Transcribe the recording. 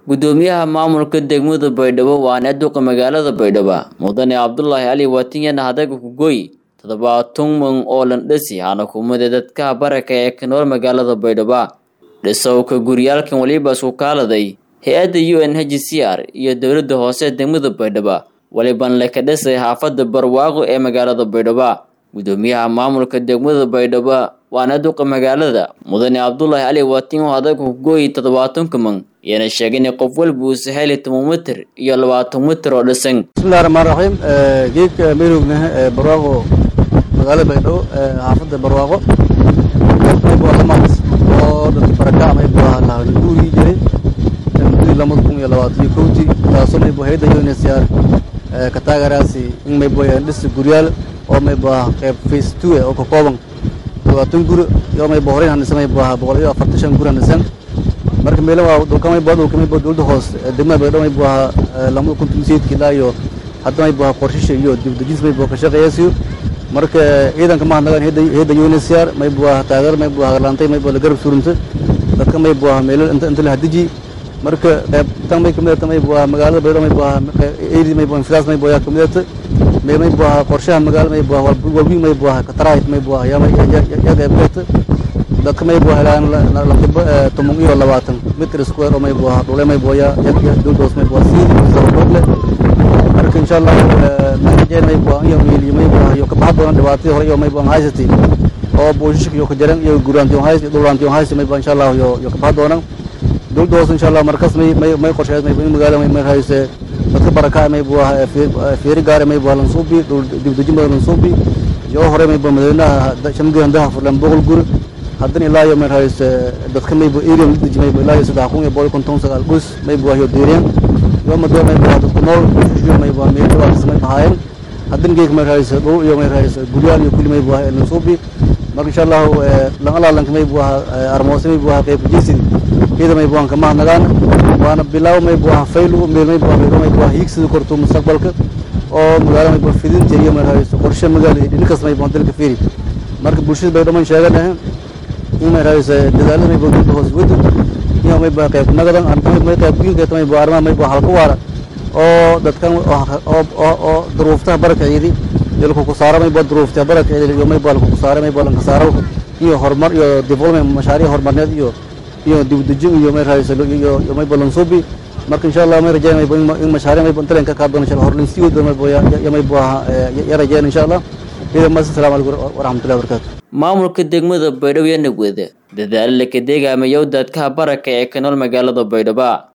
gudoomiyaha maamulka degmada baydhabo waana duqa magaalada baydhabo mudane cabdulaahi cali waatinyana hadaga kugoy toddobaatan man oo landhasi hana kumade dadka baraka ee ka nool magaalada baydhabo dhisowka guryaalkan waliba isku kaaladay hay-adda u n h c r iyo dowladda hoose degmada baydhabo waliban leka dhisay xaafada barwaaqo ee magaalada baydhabo gudoomiyaha maamulka degmada baydhabo waana duqa magaalada mudane cabdulaahi cali waatinyo hadaga kugooyi toddobaatanka man iyana sheegay in qof walba uu saheli toban mitir iyo labaatan mitir oo dhisan bismillahi raxmaan raxiim geedka meelowgna barwaaqo magaalada baydhabo xaafadda barwaaqo lamaad oo dadka baraka ama guurigii jiray mudadii lamada kun iyo labaatan iyo kowtii taasoo maybo hayadda unsr ka taagaraasi in maybo dhisa guryaal oo maybo qayb face two oo ka kooban labaatan guri iyo maybo horeyn hanisa maybo boqol iyo afartan shan guri hanisan marka meelo waa dhulka maybo dhulka maybo dowladda hoos degmada baydhabo maybo lamada kun tumiseedki ilaa iyo hadda maybo qorshisha iyo dibdejinta maybo ka shaqeeyasiyo marka ciidanka mahadnagaan hayadda unsr maybo taageer maybo hagarlaantay maybo la garab surunta dadka maybo meelo inta inta la hadiji marka qayb tan may kamidata maybo magaalada baydhabo maybo eri maybo infilaas maybo yaa kamidata mee maybo qorshaha magaala maybo walwiin maybo kataraahit maybo yaa qayb gata dadka maybo helaan lakiba toban iyo labaatan mitr square oo maybo dhule maybo yaa dowdahoos maybo siin sababoogle marka insha allah mahajeen maybo iyo miiliyo maybo iyo kabaxa doona dhibaatadii hore iyo maybo haysati oo booshiska iyo kajaran iyo guraanti hays iyo dhulaanti hays maybo insha allah iyo iyo kabaxa doona dowladda hoose insha allah markas may may may qorsheed maybo in magaala may hayse dadka baraka maybo fiiri gaare maybo lansuubi dibdejin badan lansuubi iyo hore maybo madaxweynaha shamdi handaha furlan boqol guri haddana ilaa iyo may hayse dadka maybo area deji maybo ilaa iyo saddex kun iyo boqol konton sagaal gus maybo iyo diireen iyo mado maybo dadku nool iyo maybo meel dhibaataysa may ahaayeen haddana geek may hayse dhul iyo may hayse guryaal iyo kulli maybo lansuubi marka insha allahu lan alaalanka maybo armoose maybo qayb jisid iyada maybo aan kama hadnagaan waana bilaaw maybo faylu meel maybo maybo hiigsida korto mustaqbalka oo magaala maybo fidinta iyo may hayso qorshe magaala iyo dhinkas maybo dalka fiiri marka bulshada baydhabo man sheeganahay in may hayso dadaalada maybo dowladda hoos wada iyo maybo qayb nagadan may qayb wiilkeeta maybo arrimaha maybo halka waara oo dadkan oo duruuftaha barakaceedi iyo lakuku saaro maybo duruuftaha barakaceedi iyo maybo lakuku saaro maybo lanka saaro iyo horumar iyo development mashaariic horumarneed iyo iyo dibdejin iyo may hayso iyo maybo lansuubi marka insha allah may rajayn maybo in mashaariic maybo inta leen ka kaab doona insha allah horlin sii wada maybo ya maybo ya rajayn insha allah ida mas assalamu alaykum waraxmatullahi wabarakatu maamulka degmada baydhabo iyo nagwada dadaalo laka deegaamayow dadka baraka ee ka nool magaalada baydhabo